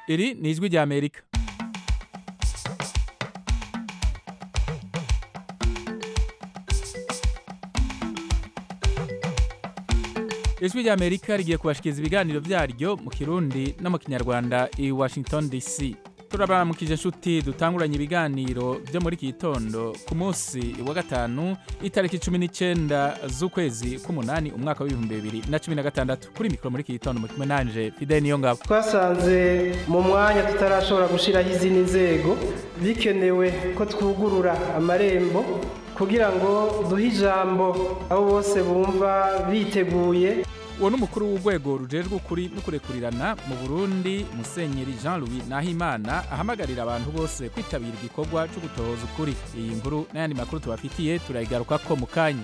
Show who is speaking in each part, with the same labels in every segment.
Speaker 1: iri ni ijwi rya amerika ijwi rya amerika rigiye kubashikiriza ibiganiro byaryo mu kirundi no mu kinyarwanda i washington dc turabaramukije inshuti dutanguranye ibiganiro byo muri iki gitondo ku munsi wa gatanu itariki cumi n'icyenda z'ukwezi k'umunani umwaka w'ibihumbi bibiri na cumi na gatandatu kuri mikoro muri iki gitondo muri kumwe nanje fidel niyo ngabo
Speaker 2: twasanze mu mwanya tutarashobora gushyiraho izindi nzego bikenewe ko twugurura amarembo kugira ngo duhe ijambo abo bose bumva biteguye
Speaker 1: uwo ni umukuru w'urwego rujejwe ukuri no kurekurirana mu burundi musenyeri jean louis nahimana ahamagarira abantu bose kwitabira igikorwa cyo gutohoza ukuri iyi nkuru n'ayandi makuru tubafitiye turayigaruka ko mu kanya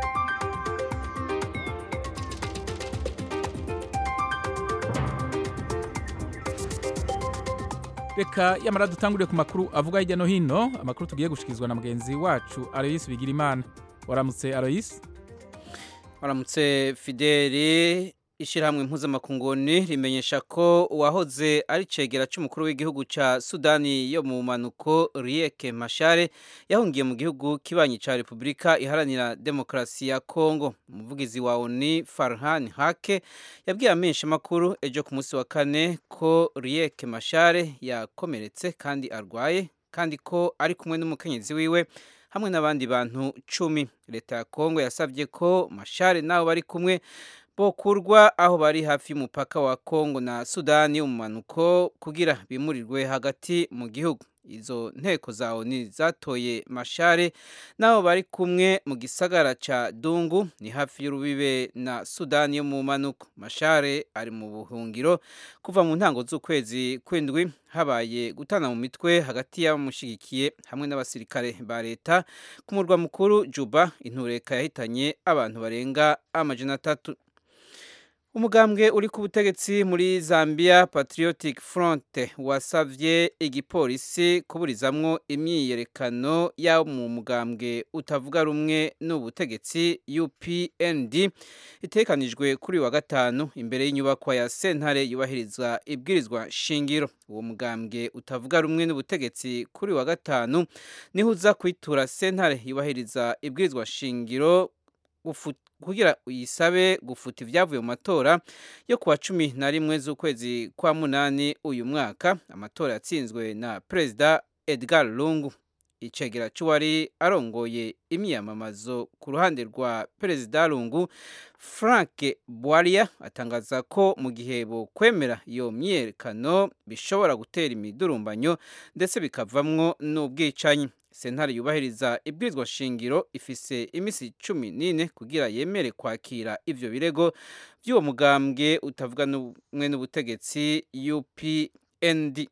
Speaker 1: reka yamara dutangurire ku makuru avuga hirya no hino amakuru tugiye gushyikirizwa na mugenzi wacu aloyisi bigirimana waramutse aloyisi
Speaker 3: waramutse fideli ishyirahamwe mpuzamakunguni rimenyesha ko uwahoze ari cegera cy'umukuru w'igihugu cya sudani yo mu mpanuko riyeke mashare yahungiye mu gihugu kibanyi cya repubulika iharanira demokarasi ya kongo umuvugizi wa oni farhan hake yabwiye amenshi amakuru ejo ku munsi wa kane ko riyeke mashare yakomeretse kandi arwaye kandi ko ari kumwe n'umukenyezi wiwe hamwe n'abandi bantu cumi leta ya kongo yasabye ko mashare n'abo bari kumwe bokurwa aho bari hafi y'umupaka wa kongo na sudani yo mu mpanuko kugira bimurirwe hagati mu gihugu izo nteko za oni zatoye mashare n'abo bari kumwe mu gisagara ca dungu ni hafi y'urubibe na sudani yo mu mpanuko mashare ari mu buhungiro kuva mu ntango z'ukwezi kw'indwi habaye gutana mu mitwe hagati y'abamushigikiye hamwe n'abasirikare ba leta ku murwa mukuru juba intureka yahitanye abantu barenga amajana atatu umugambwe uri ku butegetsi muri zambia patriotic front wasavye igipolisi kuburizamwo imyiyerekano y'abo mu mugambwe utavuga rumwe n'ubutegetsi upnd itekanijwe kuri wa gatanu imbere y'inyubakwa ya sentare yubahiriza ibwirizwa shingiro uwo mugambwe utavuga rumwe n'ubutegetsi kuri wa gatanu niho uza kwitura sentare yubahiriza ibwirizwa shingiro kugira uyisabe gufuta ibyavuye mu matora yo kuwa cumi na rimwe z'ukwezi kwa munani uyu mwaka amatora yatsinzwe na perezida edgar lungu icegera cy'uwari arongoye imyiyamamazo ku ruhande rwa perezida lungu frank bwaria atangaza ko mu gihe bokwemera iyo myiyerekano bishobora gutera imidurumbanyo ndetse bikavamwo n'ubwicanyi sentare yubahiriza ibwirizwa shingiro ifise iminsi cumi n'ine kugira yemere kwakira ivyo birego by'uwo mugambwe utavuga n'umwe n'ubutegetsi upnd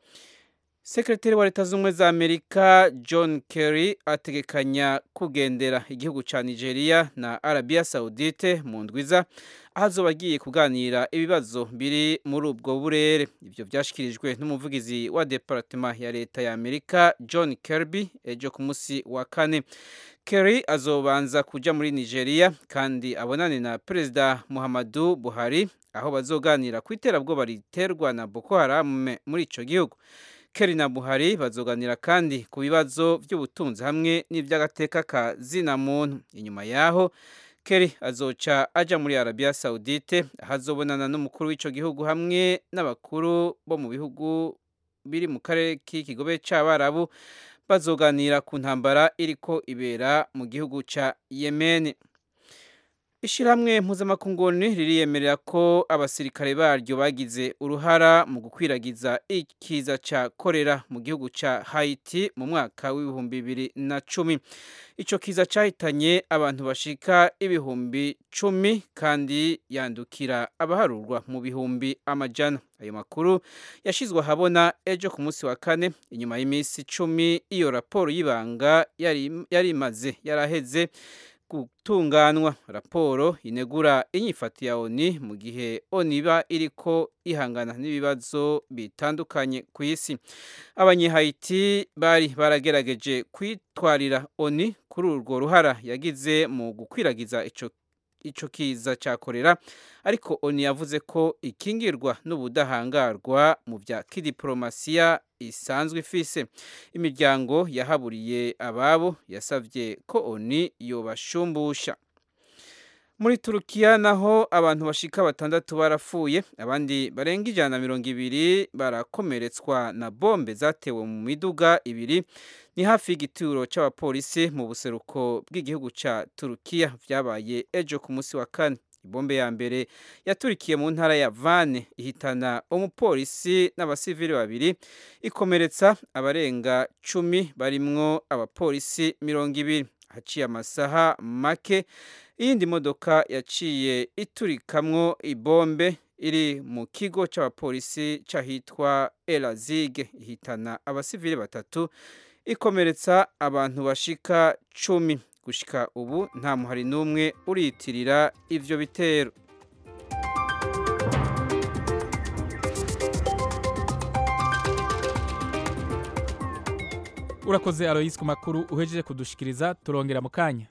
Speaker 3: sekretari wa leta z'ubumwe za amerika john kerry ategekanya kugendera igihugu ca nigeria na arabia saudite mu ndwiza aho azoba agiye kuganira ibibazo biri muri ubwo burere ibyo byashyikirijwe n'umuvugizi wa departema ya leta ya amerika john kirby ejo ku munsi wa kane kerry azobanza kuja muri nigeria kandi abonane na perezida muhammadu buhari aho bazoganira ku iterabwoba riterwa na boko haram muri ico gihugu Kerry na Buhari bazoganira kandi ku bibazo by'ubutunzi hamwe n'iby'agateka ka zina muntu inyuma yaho Kerry azoca aja muri Arabia Saudite ahazobonana n'umukuru w'ico gihugu hamwe n'abakuru bo mu bihugu biri mu karere k'ikigobe c'abarabu bazoganira ku ntambara iriko ibera mu gihugu ca Yemen Ishirahamwe mpuzamakunguni ririyemerera ko abasirikare baryo bagize uruhara mu gukwiragiza ikiza ca korera mu gihugu ca Haiti mu mwaka w'ibihumbi bibiri na cumi. Ico kiza cahitanye abantu bashika ibihumbi cumi kandi yandukira abaharurwa mu bihumbi amajana. Ayo makuru yashizwe ahabona ejo ku munsi wa kane inyuma y'iminsi cumi iyo raporo y'ibanga yari imaze yaraheze gutunganwa raporo inegura inyifati ya oni mu gihe oni iba iriko ihangana n'ibibazo bitandukanye ku isi abanyehayiti bari baragerageje kwitwarira oni kuri urwo ruhara yagize mu gukwiragiza ico ico kiza ca korera ariko oni yavuze ko ikingirwa n'ubudahangarwa mu vya kidiplomasiya isanzwe ifise imiryango yahaburiye ababo yasavye ko oni yobashumbusha muri turukiya naho abantu bashika batandatu barapfuye abandi barenga ijana na mirongo ibiri barakomeretswa na bombe zatewe mu miduga ibiri ni hafi y'igituro c'abapolisi mu buseruko bw'igihugu ca turukiya vyabaye ejo ku munsi wa kane ibombe ya mbere yaturikiye mu ntara ya vane ihitana umupolisi n'abasivili babiri ikomeretsa abarenga cumi barimwo abapolisi mirongo ibiri haciye amasaha make iyindi modoka yaciye iturikamwo ibombe iri mu kigo c'abapolisi c'ahitwa elazige ihitana abasivili batatu ikomeretsa abantu bashika cumi gushika ubu nta muhari n'umwe uriyitirira ivyo bitero
Speaker 1: urakoze aloyisi ku makuru uhejeje kudushikiriza turongera mu kanya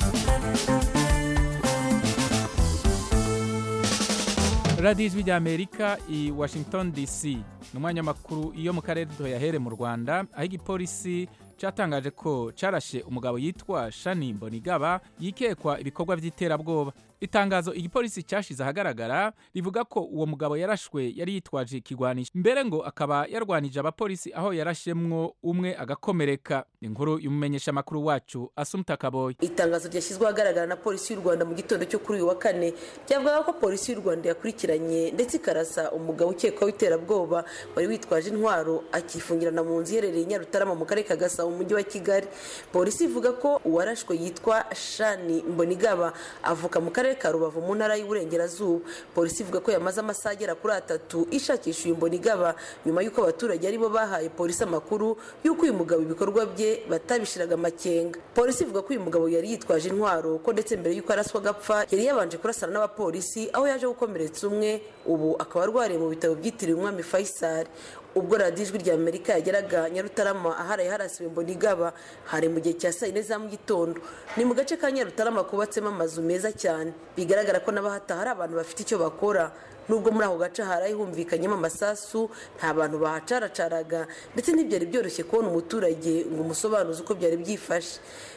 Speaker 1: radiyo ijwi rya amerika i washington dc ni umwanya w'amakuru iyo mu karere duhayahere mu rwanda aho igipolisi cyatangaje ko carashe umugabo yitwa shani mbonigaba yikekwa ibikorwa by'iterabwoba itangazo igipolisi cyashize ahagaragara rivuga ko uwo mugabo yarashwe yari yitwaje ikigwanisho mbere ngo akaba yarwanije abapolisi aho yarashemwo umwe agakomereka inkuru y'umumenyesha amakuru wacu asumta kaboyi
Speaker 4: itangazo ryashyizweho ahagaragara na polisi y'u rwanda mu gitondo cyo kuri uyu wa kane ryavugaga ko polisi y'u rwanda yakurikiranye ndetse ikarasa umugabo ukekwaho iterabwoba wari witwaje intwaro akifungirana mu nzu iherereye i nyarutarama mu karere ka gasabo mu mujyi wa kigali polisi ivuga ko uwarashwe yitwa shani mbonigaba avuka mu karere ka rubavu mu ntara y'uburengerazuba polisi ivuga ko yamaze amasaha agera kuri atatu ishakisha uyu mbonigaba nyuma y'uko abaturage aribo bahaye polisi amakuru y'uko uyu mugabo ibikorwa bye batabishiraga amakenga polisi ivuga ko uyu mugabo yari yitwaje intwaro ko ndetse mbere y'uko araswa agapfa yari yabanje kurasana n'abapolisi aho yaje gukomeretsa umwe ubu akaba arwariye mu bitaro byitiriwe umwami faisal ubwo radiyo ijwi rya amerika yageraga nyarutarama aharaye harasiwe mbonigaba hari mu gihe cya saa yine za mu gitondo ni mu gace ka nyarutarama kubatsemo amazu meza cyane bigaragara ko n'abahataha hari abantu bafite icyo bakora nubwo muri ako gace haraye humvikanyemo amasasu nta bantu bahacaracaraga ndetse ntibyari byoroshye kubona umuturage ngo umusobanuze uko byari byifashe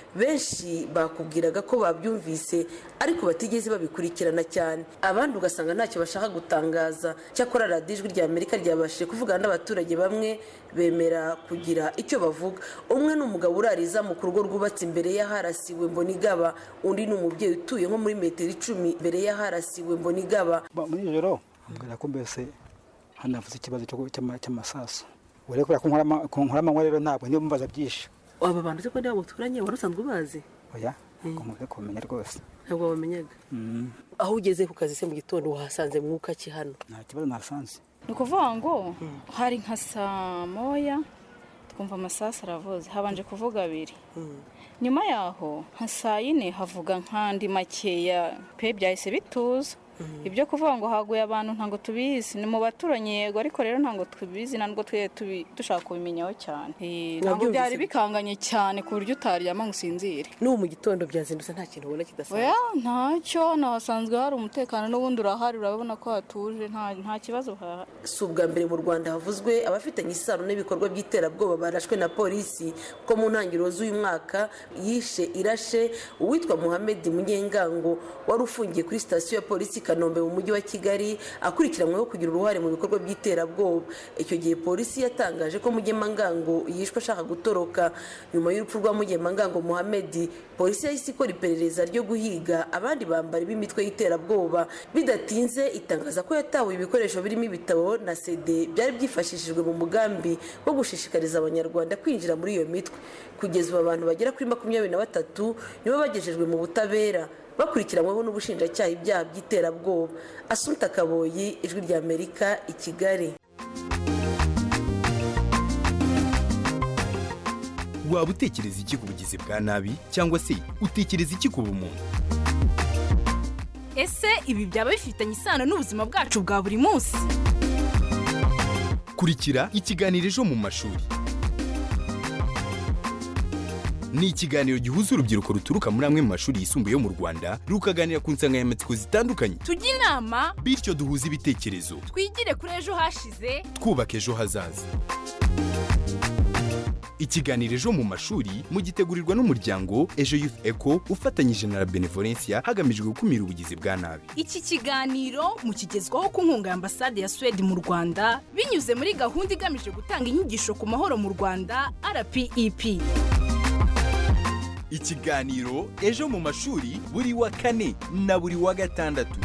Speaker 4: benshi bakubwiraga ko babyumvise ariko batigeze babikurikirana cyane abandi ugasanga ntacyo bashaka gutangaza cyakora radiyo ijwi rya amerika ryabashije kuvugana n'abaturage bamwe bemera kugira icyo bavuga umwe ni umugabo urariza mu rugo rwubatse imbere y'aharasiwe mbonigaba undi ni umubyeyi utuye nko muri metero icumi imbere y'aharasiwe mbonigaba
Speaker 5: muri ijoro mbwira ko mbese hano havuze ikibazo cy'amasasu urebe kubera ko nkora amanywa rero ntabwo niyo mbaza byinshi
Speaker 4: aba bantu uzi ko niba muturanye wari usanzwe ubazi
Speaker 5: oya ngomba kumenya rwose
Speaker 4: ntabwo wamenyaga aho ugeze ku kazi se mu gitondo wahasanze mwuka ki hano
Speaker 5: nta kibazo nasanze
Speaker 6: ni ukuvuga ngo hari nka saa moya twumva amasasu aravuze habanje kuvuga abiri nyuma yaho nka saa yine havuga nk'andi makeya pe byahise bituza ibyo kuvuga ngo haguye abantu ntabwo tubizi ni mu baturanyi yego ariko rero ntabwo tubizi ntabwo twe dushaka kubimenyaho cyane ntabwo byari bikanganye cyane ku buryo utaryama ngo usinzire
Speaker 4: n'ubu mu gitondo byazindutse nta kintu ubona kidasanzwe
Speaker 6: oya ntacyo hano hasanzwe hari umutekano n'ubundi urahari urabona ko hatuje nta kibazo hahari
Speaker 4: si ubwa mbere mu rwanda havuzwe abafitanye isano n'ibikorwa by'iterabwoba barashwe na polisi ko mu ntangiriro z'uyu mwaka yishe irashe uwitwa muhammed munyengango wari ufungiye kuri sitasiyo ya polisi kanombe mu mujyi wa kigali akurikiranyweho kugira uruhare mu bikorwa by'iterabwoba icyo gihe polisi yatangaje ko mugemangango yishwe ashaka gutoroka nyuma y'urupfu rwa mugemangango muhammed polisi yahise ikora iperereza ryo guhiga abandi bambari b'imitwe y'iterabwoba bidatinze itangaza ko yatawe ibikoresho birimo ibitabo na sede byari byifashishijwe mu mugambi wo gushishikariza abanyarwanda kwinjira muri iyo mitwe kugeza ubu abantu bagera kuri makumyabiri na batatu nibo bagejejwe mu butabera bakurikiranyweho n'ubushinjacyaha ibyaha by'iterabwoba asumta kaboyi ijwi rya amerika i kigali
Speaker 7: waba utekereza iki ku bugizi bwa nabi cyangwa se utekereza iki ku bumuntu
Speaker 8: ese ibi byaba bifitanye isano n'ubuzima bwacu bwa buri munsi
Speaker 7: kurikira ikiganiro ejo mu mashuri ni ikiganiro gihuza urubyiruko ruturuka muri amwe mu mashuri yisumbuye yo mu rwanda rukaganira ku nsanganyamatsiko zitandukanye
Speaker 8: tujye inama
Speaker 7: bityo duhuze ibitekerezo
Speaker 8: twigire kuri ejo hashize
Speaker 7: twubaka ejo hazaza ikiganiro ejo mu mashuri mugitegurirwa n'umuryango ejo youth eco ufatanyije na la benevolencia hagamijwe gukumira ubugizi bwa nabi
Speaker 8: iki kiganiro mukigezwaho ku nkunga ya ambasade ya suwede mu rwanda binyuze muri gahunda igamije gutanga inyigisho ku mahoro mu rwanda rpep
Speaker 7: ikiganiro ejo mu mashuri buri wa kane na buri wa gatandatu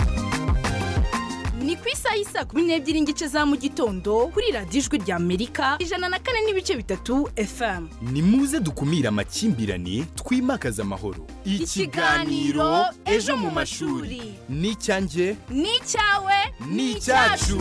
Speaker 8: ni ku isaha y'isa kumi n'ebyiri n'igice za mu gitondo kuri radiyo ijwi rya amerika ijana na kane n'ibice bitatu fm
Speaker 7: ni muze dukumire amakimbirane twimakaze amahoro
Speaker 8: Ikiganiro Ejo mu mashuri.
Speaker 7: ni icyanjye
Speaker 8: ni icyawe
Speaker 7: ni icyacu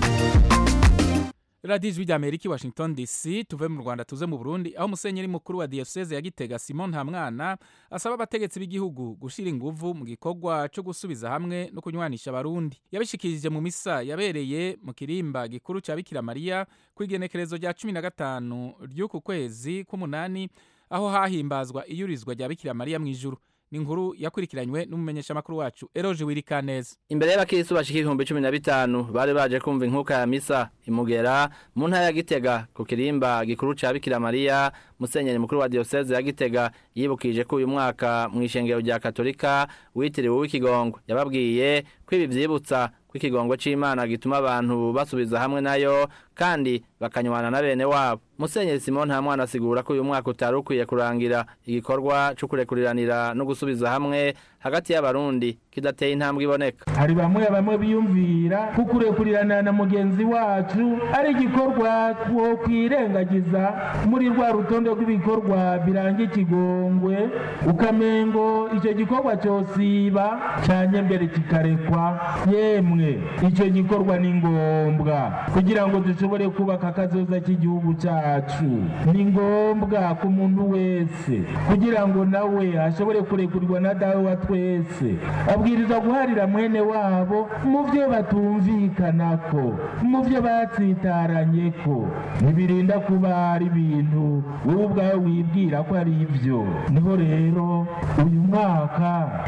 Speaker 1: radiyo ijwi rya amerika i washington dc tuve mu rwanda tuze mu burundi aho umusenyeri mukuru wa diyoseze ya gitega simon ntamwana asaba abategetsi b'igihugu gushyira inguvu mu gikorwa cyo gusubiza hamwe no kunywanisha abarundi yabishikirije mu misa yabereye mu kirimba gikuru cya bikira mariya ku igenekerezo rya cumi na gatanu ry'uku kwezi k'umunani aho hahimbazwa iyurizwa rya bikira mariya mu ijuru ni inkuru yakurikiranywe n'umumenyeshamakuru wacu eroje wirikaneza
Speaker 9: imbere y'abakirisitu bashika ibihumbi cumi na bitanu bari baje kumva inkuka ya misa imugera mu ntara ya gitega ku kirimba gikuru ca bikira mariya musenyeri mukuru wa diyoseze ya gitega yibukije ko uyu mwaka mu ishengero rya katolika witiriwe uw'ikigongwe yababwiye ko ibi vyibutsa ko ikigongo c'imana gituma abantu basubiza hamwe nayo kandi bakanywana na bene wabo musenyeri simon nta mwana asigura ko uyu mwaka utari ukwiye kurangira igikorwa co kurekuriranira no gusubiza hamwe hagati y'abarundi kidateye intambwe iboneka
Speaker 10: hari bamwe bamwe biyumvira ko kurekurirana na mugenzi wacu ari igikorwa two kwirengagiza muri rwa rutonde rw'ibikorwa biranga ikigongwe ukamengo icyo gikorwa cyosiba cyanye mbere kikarekwa yemwe icyo gikorwa ni ngombwa kugira ngo dushobore kubaka akazoza k'igihugu cyacu ni ngombwa ku muntu wese kugira ngo nawe ashobore kurekurirwa na dawe wa twese abwirizwa guharira mwene wabo mu byo batumvikanako mu byo batsitaranye ko ntibirinda kuba ari ibintu wowe ubwawe wibwira ko ari ibyo niho rero uyu mwaka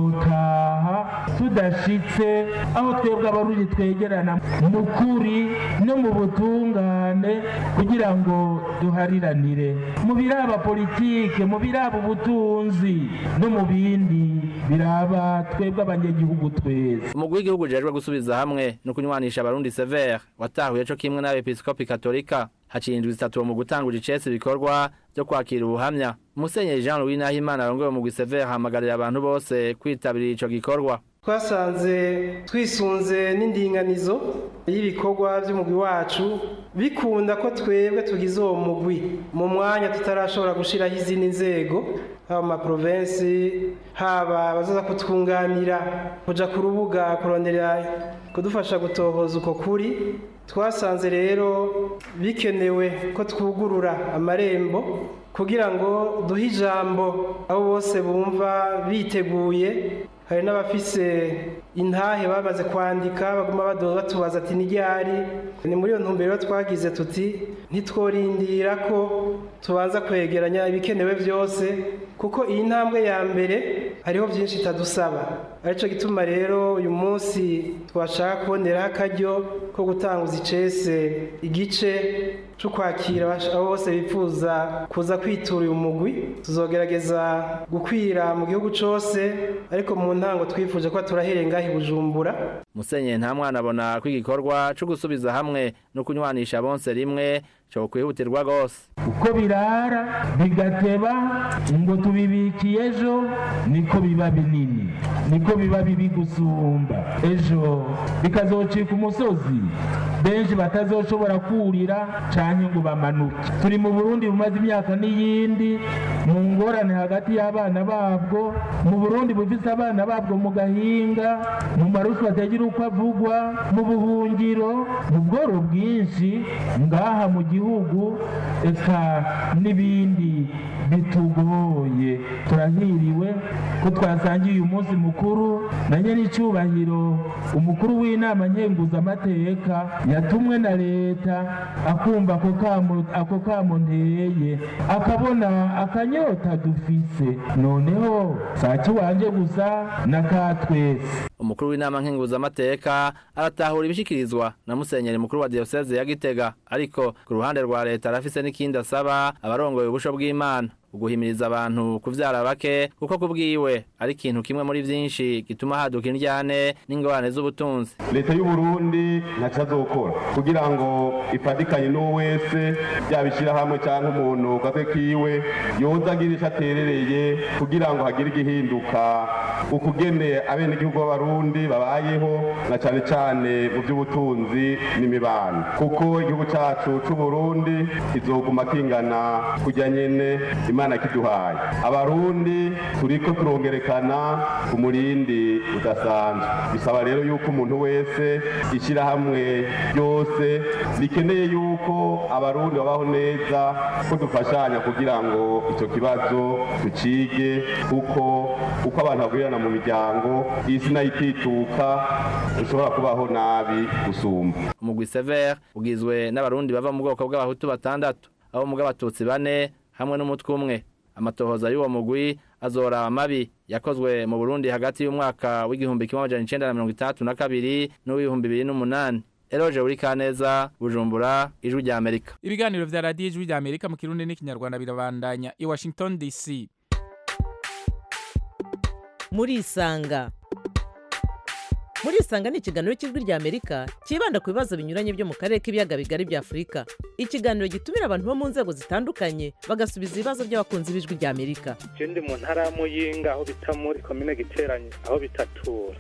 Speaker 10: utotaha tudashitse aho twebwe abarundi twegerana mu kuri no mu butungane kugira ngo duhariranire mu biraba politike mu biraba ubutunzi no mu bindi biraba twebwe abanyagihugu twese
Speaker 9: umugwi w'igihugu ujejwe gusubiza hamwe no kunywanisha abarundi severe watahuye co kimwe n'abepiskopi katolika haciye indwi zitatu mu gutangura icese ibikorwa byo kwakira ubuhamya musenyeri jean louis nahimana arongoye umugwi severe ahamagarira abantu bose kwitabira ico gikorwa
Speaker 2: twasanze twisunze n'indinganizo y'ibikorwa by'umugwi wacu bikunda ko twebwe tugize uwo mugwi mu mwanya tutarashobora gushyiraho izindi nzego haba mu maprovensi haba abazaza kutwunganira kujya ku rubuga kurondera kudufasha gutohoza uko kuri twasanze rero bikenewe ko twugurura amarembo kugira ngo duhe ijambo abo bose bumva biteguye hari n'abafise intahe bamaze kwandika baguma batubaza ati n'iryari ni muri iyo ntumbero twagize tuti ntitworindira ko tubanza kwegeranya ibikenewe byose kuko iyi ntambwe ya mbere hariho byinshi itadusaba aricyo gituma rero uyu munsi twashaka kuboneraho akaryo ko gutanguza icese igice cyo kwakira abo bose bifuza kuza kwitura uyu mugwi tuzogerageza gukwira mu gihugu cyose ariko mu ntango twifuje ko turahereye ngaho i bujumbura
Speaker 9: musenyeri nta mwana abona ko igikorwa cyo gusubiza hamwe no kunywanisha bonse rimwe cyo kwihutirwa rwose
Speaker 10: uko birara bigateba ngo tubibikiye ejo niko biba binini niko biba bibi gusumba ejo bikazocika umusozi benshi batazoshobora kurira canke ngo bamanuke turi mu burundi bumaze imyaka n'iyindi mu ngorane hagati y'abana babwo mu burundi bufise abana babwo mu gahinga mu marushwa atagira uko avugwa mu buhungiro mu bworo bwinshi ngaha mu gihugu eka n'ibindi bitugoye turahiriwe ko twasangiye uyu munsi mukuru na nyir'icyubahiro umukuru w'inama nkenguzamateka yatumwe na leta akumva ako kamo nteye akabona akanya kanyota dufise noneho saki wanje gusa na ka twese
Speaker 9: umukuru w'inama nkenguzamateka aratahura ibishikirizwa na musenyeri mukuru wa diyoseze ya gitega ariko ku ruhande rwa leta arafise n'ikindi asaba abarongoye ubusho bw'imana uguhimiriza abantu kuvyara bake kuko kubwiwe ari ikintu kimwe muri vyinshi gituma haduka indyane n'ingorane z'ubutunzi
Speaker 11: leta y'u Burundi ntaco azokora kugira ngo ifadikanye n'uwo wese yaba ishirahamwe cyangwa umuntu gatwe kiwe yoza agira ico aterereye kugira ngo hagire igihinduka ukugene abenegihugu b'abarundi babayeho na cane cane mu by'ubutunzi n'imibano kuko igihugu cacu c'u Burundi kizoguma kingana kujya nyene imana kiduhaye abarundi turiko turongerekana ku murindi udasanzwe bisaba rero yuko umuntu wese ishyirahamwe ryose rikeneye yuko abarundi babaho neza ko dufashanya kugira ngo icyo kibazo tucige kuko uko abantu bagurirana mu miryango isi nayo itituka ushobora kubaho nabi gusumba
Speaker 9: umugwi sever ugizwe n'abarundi bava mu bwoko bw'abahutu batandatu abo mu bw'abatutsi bane hamwe n'umutwe umwe amatohoza y'uwo mugwi azora amabi yakozwe mu Burundi hagati y'umwaka w'igihumbi kimwe amajana icenda na mirongo itandatu na kabiri n'uw'ibihumbi bibiri n'umunani Eroje uri Kaneza Bujumbura ijwi rya Amerika
Speaker 1: ibiganiro vya radiyo ijwi rya Amerika mu kirundi n'ikinyarwanda birabandanya i Washington DC
Speaker 12: murisanga murisanga ni ikiganiro cy'ijwi rya amerika cyibanda ku bibazo binyuranye byo mu karere k'ibiyaga bigari bya afurika ikiganiro gitumira abantu bo mu nzego zitandukanye bagasubiza ibibazo by'abakunzi b'ijwi rya amerika
Speaker 13: je ndi mu ntara ya muyinga aho bita muri komine giteranye aho bitatura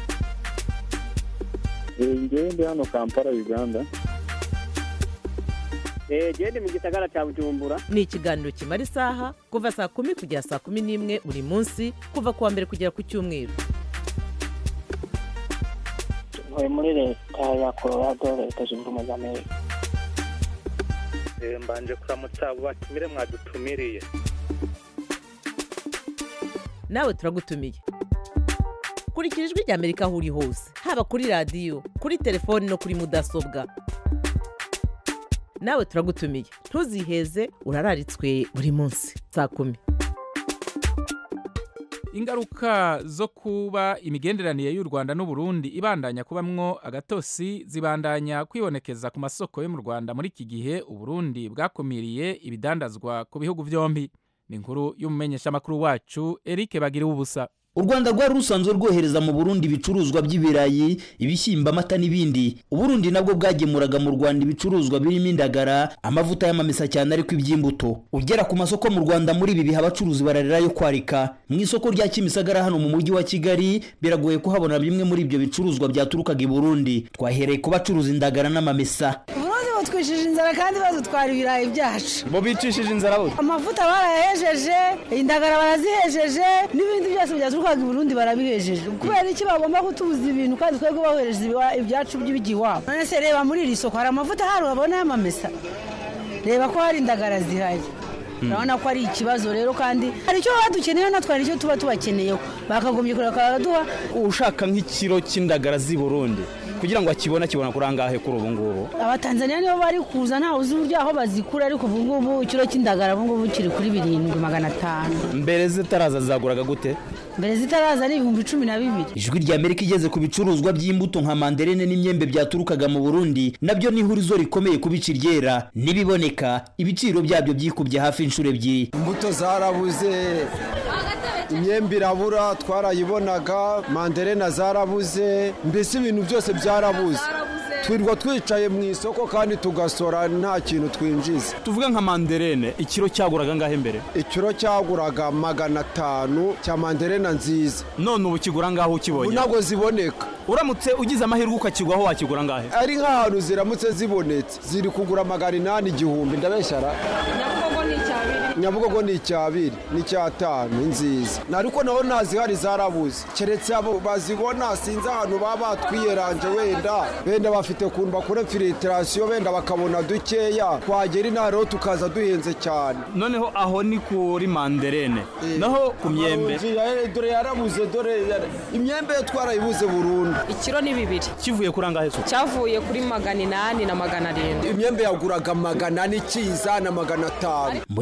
Speaker 14: ngewe ndi hano kampala uganda
Speaker 15: genda mu gisagara cya bujumbura
Speaker 12: ni ikiganiro kimara isaha kuva saa kumi kugera saa kumi n'imwe buri munsi kuva ku wa mbere kugera ku cyumweru
Speaker 15: ntuye muri leta ya colorado leta zunze ubumwe za amerika
Speaker 13: mbanje kuramutsa abo batumire mwadutumiriye
Speaker 12: nawe turagutumiye kurikira ijwi rya amerika aho uri hose haba kuri radiyo kuri telefoni no kuri mudasobwa nawe turagutumiye ntuziheze urararitswe buri munsi saa kumi
Speaker 1: ingaruka zo kuba imigenderanire y'u Rwanda n'u Burundi ibandanya kubamwo agatosi zibandanya kwibonekeza ku masoko yo mu Rwanda muri iki gihe u Burundi bwakumiriye ibidandazwa ku bihugu byombi ni inkuru y'umumenyeshamakuru wacu Eric Bagira ubusa
Speaker 16: u rwanda rwari rusanzwe rwohereza mu burundi ibicuruzwa by'ibirayi ibishyimbo amata n'ibindi uburundi nabwo bwagemuraga mu rwanda ibicuruzwa birimo indagara amavuta y'amamesa cyane ariko iby'imbuto ugera ku masoko mu rwanda muri ibi bihe abacuruzi bararira yo kwarika mu isoko rya kimisagara hano mu mujyi wa kigali biragoye kuhabona bimwe muri ibyo bicuruzwa byaturukaga i burundi twahereye ku bacuruza indagara n'amamesa
Speaker 17: uburundi butwishije inzara kandi badutwara ibirayi byacu
Speaker 16: bo bicishije inzara bo
Speaker 17: amavuta barayahejeje indagara barazihejeje n'ibindi byose byaturukaga i burundi barabihejeje kubera iki bagomba kutubuza ibintu kandi twebwe bohereza ibyacu by'ibigiye iwabo none se reba muri iri soko hari amavuta hari urabona y'amamesa reba ko hari indagara zihari urabona ko ari ikibazo rero kandi hari icyo baba dukeneye natwe hari icyo tuba tubakeneyeho bakagombye kureba bakaduha
Speaker 16: ushaka nk'ikiro cy'indagara z'i burundi kugira ngo akibone akibona kuri angahe kuri ubu ngubu
Speaker 17: abatanzaniya nibo bari kuza ntawe uzi uburyo aho bazikura ariko ubu ngubu ikiro cy'indagara ubu ngubu kiri kuri birindwi magana atanu
Speaker 16: mbere zitaraza zaguraga gute
Speaker 17: mbere zitaraza ni ibihumbi cumi na bibiri
Speaker 16: ijwi rya amerika igeze ku bicuruzwa by'imbuto nka manderene n'imyembe byaturukaga mu burundi nabyo ni ihurizo rikomeye ku bici ryera n'ibiboneka ibiciro byabyo byikubye hafi inshuro ebyiri
Speaker 18: imbuto zarabuze imyembe irabura twarayibonaga manderena zarabuze mbese ibintu byose byarabuze twirwa twicaye mu isoko kandi tugasora nta kintu twinjiza
Speaker 16: tuvuge nka manderene ikiro cyaguraga ngahe mbere
Speaker 18: ikiro cyaguraga magana atanu cya manderena nziza
Speaker 16: none ubu kigura ngaho ukibonye
Speaker 18: ntabwo ziboneka
Speaker 16: uramutse ugize amahirwe ukakigwaho wakigura ngahe
Speaker 18: ari nk'ahantu ziramutse zibonetse ziri kugura magana inani igihumbi ndabeshyara nyabugogo ni icyabiri n'icyatanu nziza ariko naho ntazihari zarabuze keretse abo bazibona sinzi ahantu baba batwiyeranje wenda wenda bafite ukuntu bakora firitirasiyo wenda bakabona dukeya twagera inaha rero tukaza duhenze cyane
Speaker 16: noneho aho ni kuri manderene naho ku myembe
Speaker 18: dore yarabuze dore imyembe yo twarayibuze burundu
Speaker 19: ikiro ni bibiri
Speaker 16: kivuye kuri angahe so
Speaker 19: cyavuye kuri magana inani na magana arindwi
Speaker 18: imyembe yaguraga magana ane ikiza na magana atanu
Speaker 16: muri rusange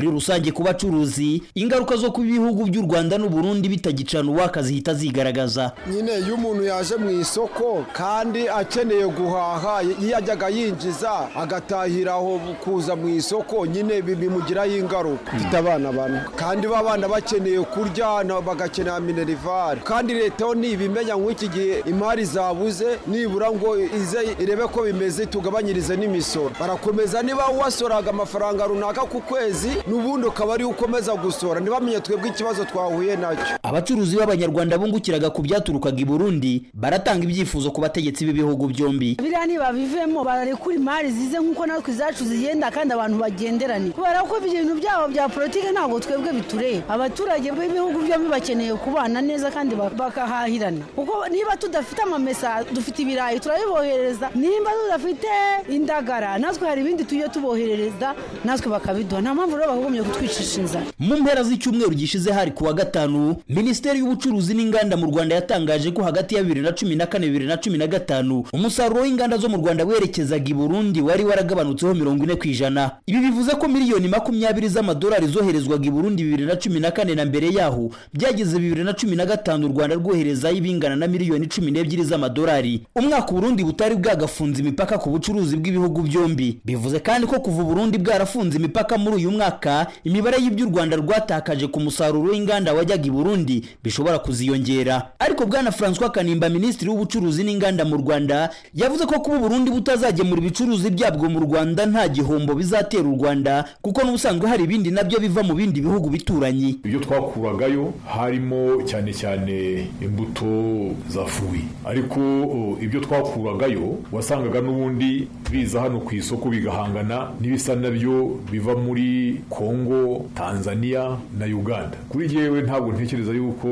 Speaker 16: rusange ku bacuruzi ingaruka zo kuba ibihugu by'u rwanda n'uburundi bitagicana uwaka zihita zigaragaza
Speaker 18: nyine iyo umuntu yaje mu isoko kandi akeneye guhaha yajyaga yinjiza agatahira aho kuza mu isoko nyine bimugiraho ingaruka mfite abana bane kandi b'abana bakeneye kurya bagakenera minerivare kandi leta yo ntibimenya nk'iki gihe imari zabuze nibura ngo ize irebe ko bimeze tugabanyirize n'imisoro barakomeza niba wasoraga amafaranga runaka ku kwezi n'ubundi ukaba ari ukomeza gusora ntibamenye twebwe ikibazo twahuye nacyo
Speaker 16: abacuruzi b'abanyarwanda bungukiraga ku byaturukaga i burundi baratanga ibyifuzo ku bategetsi b'ibihugu byombi
Speaker 17: biriya ntibabivemo bararekura imari zize nk'uko natwe izacu zigenda kandi abantu bagenderane kubera ko ibintu byabo bya politiki ntabwo twebwe bitureba abaturage b'ibihugu byombi bakeneye kubana neza kandi bakahahirana kuko niba tudafite amamesa dufite ibirayi turabibohereza nimba tudafite indagara natwe hari ibindi tujye tuboherereza natwe bakabiduha nta mpamvu rero bakagombye kutwicisha inzara
Speaker 16: mu mpera z'icyumweru gishize hari kuwa gatanu minisiteri y'ubucuruzi n'inganda mu rwanda yatangaje ko hagati ya bibiri na cumi na kane bibiri na cumi na gatanu umusaruro w'inganda zo mu rwanda werekezaga i burundi wari waragabanutseho mirongo ine ku ijana ibi bivuze ko miliyoni makumyabiri z'amadolari zoherezwaga i burundi bibiri na cumi na kane na mbere yaho byageze bibiri na cumi na gatanu u rwanda rwoherezayo ibingana na miliyoni cumi n'ebyiri z'amadolari umwaka uburundi butari bwagafunze imipaka ku bucuruzi bw'ibihugu byombi bivuze kandi ko kuva uburundi bwarafunze imipaka muri uyu mwaka imibare y'ibyo u rwanda rwatakaje ku musaruro w'inganda wajyaga i burundi bishobora kuziyongera ariko bwana francois kanimba minisitiri w'ubucuruzi n'inganda mu rwanda yavuze ko kuba uburundi butazagemura ibicuruzi byabwo mu rwanda nta gihombo bizatera u rwanda kuko n'ubusanzwe hari ibindi nabyo biva mu bindi bihugu bituranyi
Speaker 19: ibyo twakuragayo harimo cyane cyane imbuto za fuwi ariko ibyo twakuragayo wasangaga n'ubundi biza hano ku isoko bigahangana n'ibisa nabyo biva muri kongo tanzania na uganda kuri yewe ntabwo ntekereza yuko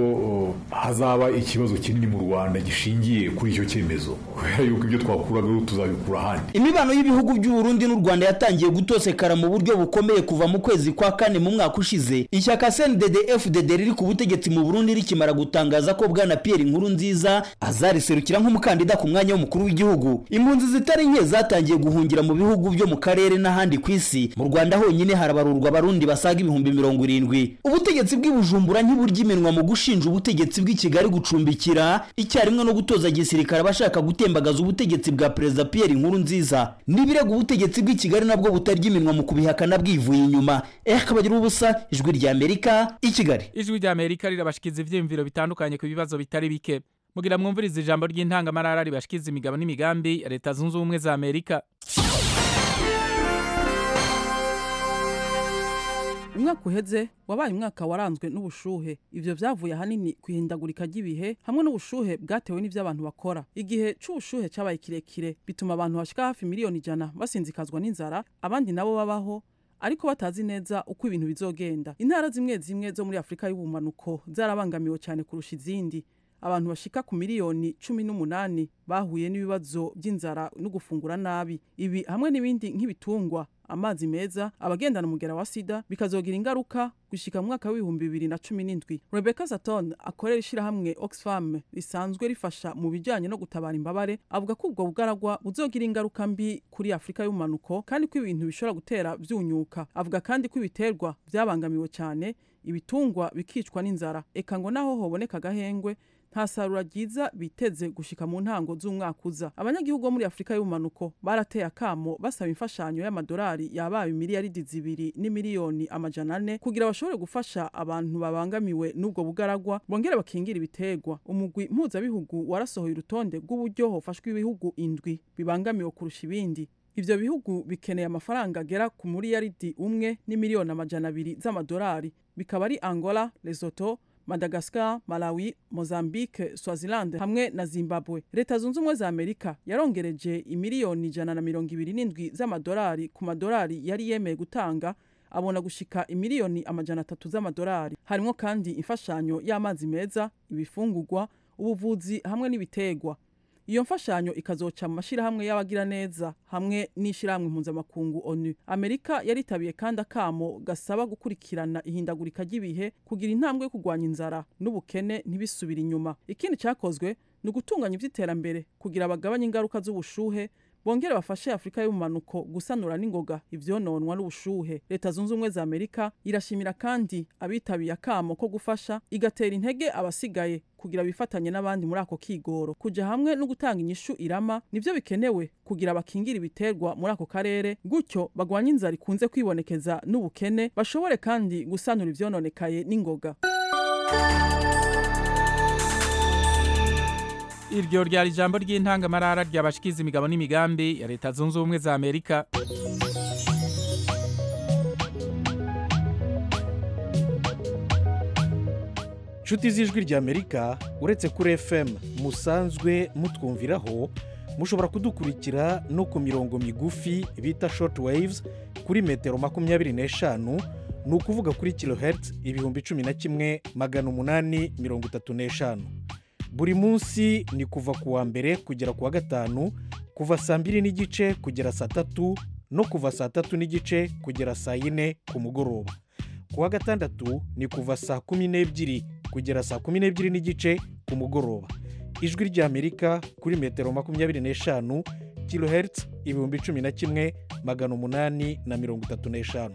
Speaker 19: hazaba ikibazo kinini mu rwanda gishingiye kuri icyo cyemezo kubera yuko ibyo twakuragayo tuzabikura ahandi
Speaker 16: imibano y'ibihugu by'uburundi n'u rwanda yatangiye gutosekara mu buryo bukomeye kuva mu kwezi kwa kane mu mwaka ushize ishyaka cndd fdd riri ku butegetsi mu burundi rikimara gutangaza ko bwana pierre inkuru nziza azariserukira nk'umukandida ku mwanya w'umukuru w'igihugu impunzi zitari nke zatangiye guhungira mu bihugu byo mu karere n'ahandi ku isi mu rwanda honyine harabarurwa abarundi basaga ibihumbi mirongo irindwi ubutegetsi bw'i bujumbura ntiburya iminwa mu gushinja ubutegetsi bw'i kigali gucumbikira icyarimwe no gutoza gisirikare abashaka gutembagaza ubutegetsi bwa perezida pierre inkuru nziza n'ibirego ubutegetsi bw'i kigali nabwo butarya iminwa mu kubihakana bwivuye inyuma eh kabagira ubusa ijwi rya amerika i kigali
Speaker 1: ijwi rya amerika rirabashikiza ivyiyumviro bitandukanye ku bibazo bitari bike mugira mwumviriza ijambo ry'intangamarara ribashikiza imigabo n'imigambi ya leta zunze ubumwe za amerika
Speaker 20: umwaka uheze wabaye umwaka waranzwe n'ubushuhe ivyo vyavuye ahanini ku ihindagurika ry'ibihe hamwe n'ubushuhe bwatewe n'ivyo abantu bakora igihe c'ubushuhe cabaye kirekire bituma abantu bashika hafi miliyoni ijana basinzikazwa n'inzara abandi nabo babaho ariko batazi neza uko ibintu bizogenda intara zimwe zimwe zo muri afurika y'ubumanuko zarabangamiwe cyane kurusha izindi abantu bashika ku miliyoni cumi n'umunani bahuye n'ibibazo by'inzara no gufungura nabi ibi hamwe n'ibindi nk'ibitungwa amazi meza abagendana umugera wa sida bikazogira ingaruka gushika mu mwaka w'ibihumbi bibiri na cumi n'indwi rebecca saton akorera ishyirahamwe oxfam risanzwe rifasha mu bijyanye no gutabara imbabare avuga ko ubwo bugaragwa buzogira ingaruka mbi kuri afurika y'ubumanuko kandi ko ibintu bishobora gutera byunyuka avuga kandi ko ibiterwa byabangamiwe cyane ibitungwa bikicwa n'inzara eka ngo naho hoboneka agahengwe nta sarura ryiza biteze gushika mu ntango z'umwaka uza abanyagihugu bo muri afurika y'ubumanuko barateye akamo basaba imfashanyo y'amadolari yabaye miliyaridi zibiri n'imiliyoni amajana ane kugira bashobore gufasha abantu babangamiwe n'ubwo bugaragwa bongere bakingira ibiterwa umugwi mpuzabihugu warasohoye urutonde rw'uburyo hofashwe ibihugu indwi bibangamiwe kurusha ibindi ivyo bihugu bikeneye amafaranga agera ku miliyaridi umwe n'imiliyoni amajana abiri z'amadolari bikaba ari angola lesotho madagascar malawi mozambique swaziland hamwe na zimbabwe leta zunze ubumwe za amerika yarongereje imiliyoni ijana na mirongo ibiri n'indwi z'amadolari ku madolari yari yemeye gutanga abona gushika imiliyoni amajana atatu z'amadolari harimwo kandi imfashanyo y'amazi meza ibifungurwa ubuvuzi hamwe n'ibiterwa iyo mfashanyo ikazoca mu mashyirahamwe y'abagiraneza hamwe n'ishyirahamwe mpuzamakungu onu amerika yaritabiye kandi akamo gasaba gukurikirana ihindagurika ry'ibihe kugira intambwe yo kurwanya inzara n'ubukene ntibisubire inyuma ikindi cyakozwe ni ugutunganya iby'iterambere kugira bagabanye ingaruka z'ubushuhe bongere bafashe afurika y'ubumanuko gusanura n'ingoga ivyononwa n'ubushuhe leta zunze ubumwe za amerika irashimira kandi abitabiye akamo ko gufasha igatera intege abasigaye kugira bifatanye n'abandi muri ako kigoro kuja hamwe no gutanga inyishu irama nivyo bikenewe kugira bakingira ibiterwa muri ako karere gutyo bagwanye inzara ikunze kwibonekeza n'ubukene bashobore kandi gusanura ivyononekaye n'ingoga
Speaker 1: iryo ryari ijambo ry'intangamarara ryabashikiza imigabo n'imigambi ya leta zunze ubumwe za amerika
Speaker 21: nshuti z'ijwi ry'amerika uretse kuri fm musanzwe mutwumviraho mushobora kudukurikira no ku mirongo migufi bita short waves kuri metero makumyabiri n'eshanu ni ukuvuga kuri kilohertz ibihumbi cumi na kimwe magana umunani mirongo itatu n'eshanu buri munsi ni kuva ku wa mbere kugera ku wa gatanu kuva saa mbiri n'igice kugera saa tatu no kuva saa tatu n'igice kugera saa yine ku mugoroba ku wa gatandatu ni kuva saa kumi n'ebyiri kugera saa kumi n'ebyiri n'igice ku mugoroba ijwi ry'amerika kuri metero makumyabiri n'eshanu kilohertz ibihumbi cumi na kimwe magana umunani na mirongo itatu n'eshanu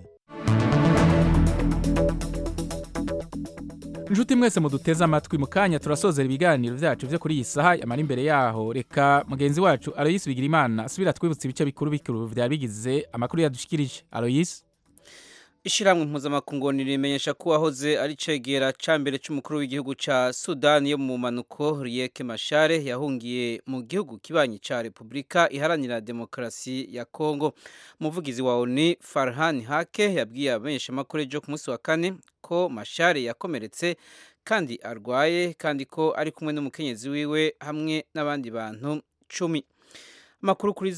Speaker 1: inshuti mwese muduteze amatwi mu kanya turasozera ibiganiro byacu byo kuri iyi saha yamara imbere yaho reka mugenzi wacu aloyisi bigira imana asubira twibutsa ibice bikuru bikuru byari bigize amakuru yadushikirije aloyisi
Speaker 3: ishyirahamwe mpuzamakungu rimenyesha ko uwahoze ari cegera cya mbere cy'umukuru w'igihugu cya sudani yo mu mpanuko riyeke mashare yahungiye mu gihugu kibanyi cya repubulika iharanira demokarasi ya kongo umuvugizi wa oni farhan hake yabwiye abamenyeshamakuru ejo ku munsi wa kane ko mashare yakomeretse kandi arwaye kandi ko ari kumwe n'umukenyezi wiwe hamwe n'abandi bantu cumi amakuru kuri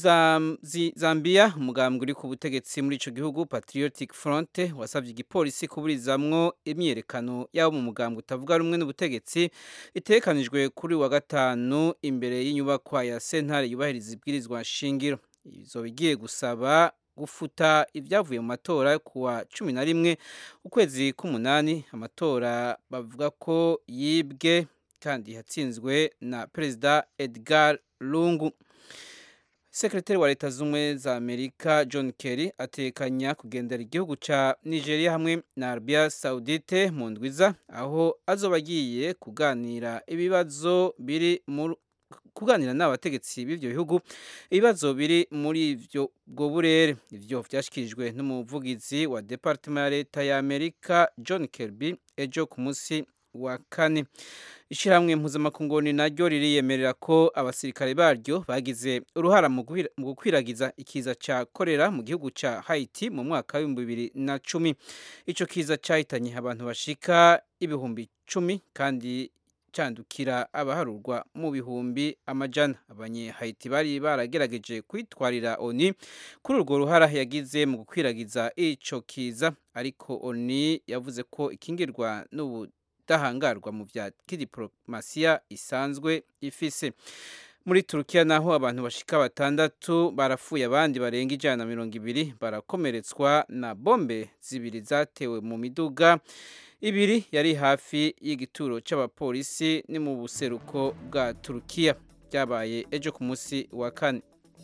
Speaker 3: zambia umugambwe uri ku butegetsi muri icyo gihugu patriotic front wasabye igipolisi kuburizamwo imyiyerekano y'abo mu mugambwe utavuga rumwe n'ubutegetsi itekanijwe kuri wa gatanu imbere y'inyubakwa ya sentare yubahiriza ibwirizwa shingiro izo bigiye gusaba gufuta ibyavuye mu matora ku wa cumi na rimwe ukwezi k'umunani amatora bavuga ko yibwe kandi yatsinzwe na perezida edgar lungu sekretari wa leta z'ubumwe za amerika john kerry atekanya kugendera igihugu cya nigeria hamwe na arabia saudite mu ndwiza aho azoba agiye kuganira ibibazo biri mu kuganira n'abategetsi b'ibyo bihugu ibibazo biri muri ibyo bwo burere ibyo byashyikirijwe n'umuvugizi wa departement ya leta ya amerika john kirby ejo ku munsi wa kane ishyirahamwe mpuzamakungu naryo ririyemerera ko abasirikare baryo bagize uruhara mu gukwiragiza ikiza cya korera mu gihugu cya Haiti mu mwaka w'ibihumbi bibiri na cumi icyo kiza cyahitanye abantu bashika ibihumbi cumi kandi cyandukira abaharurwa mu bihumbi amajana abanyehayiti bari baragerageje kwitwarira oni kuri urwo ruhara yagize mu gukwiragiza icyo kiza ariko oni yavuze ko ikingirwa n'ubu idahangarwa mu bya kidiporomasiya isanzwe ifise muri turukiya naho abantu bashika batandatu barapfuye abandi barenga ijana na mirongo ibiri barakomeretswa na bombe zibiri zatewe mu miduga ibiri yari hafi y'igituro cy'abapolisi ni mu buseruko bwa turukiya byabaye ejo ku munsi wa kane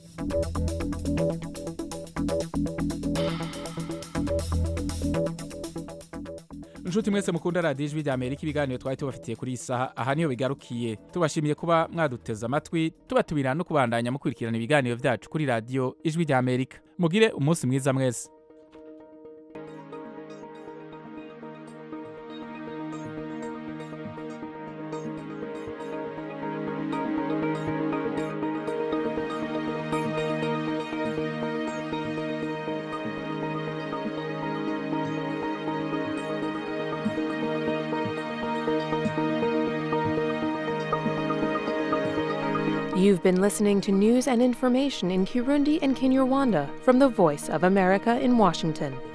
Speaker 1: inshuti mwese mukunda radiyo ijwi rya amerika ibiganiro twari tubafitiye kuri iyi saha aha niyo bigarukiye tubashimiye kuba mwaduteze amatwi tubatumira no kubandanya mukurikirana ibiganiro byacu kuri radiyo ijwi rya amerika mugire umunsi mwiza mwese
Speaker 22: You've been listening to news and information in Kirundi and Kinyarwanda from the Voice of America in Washington.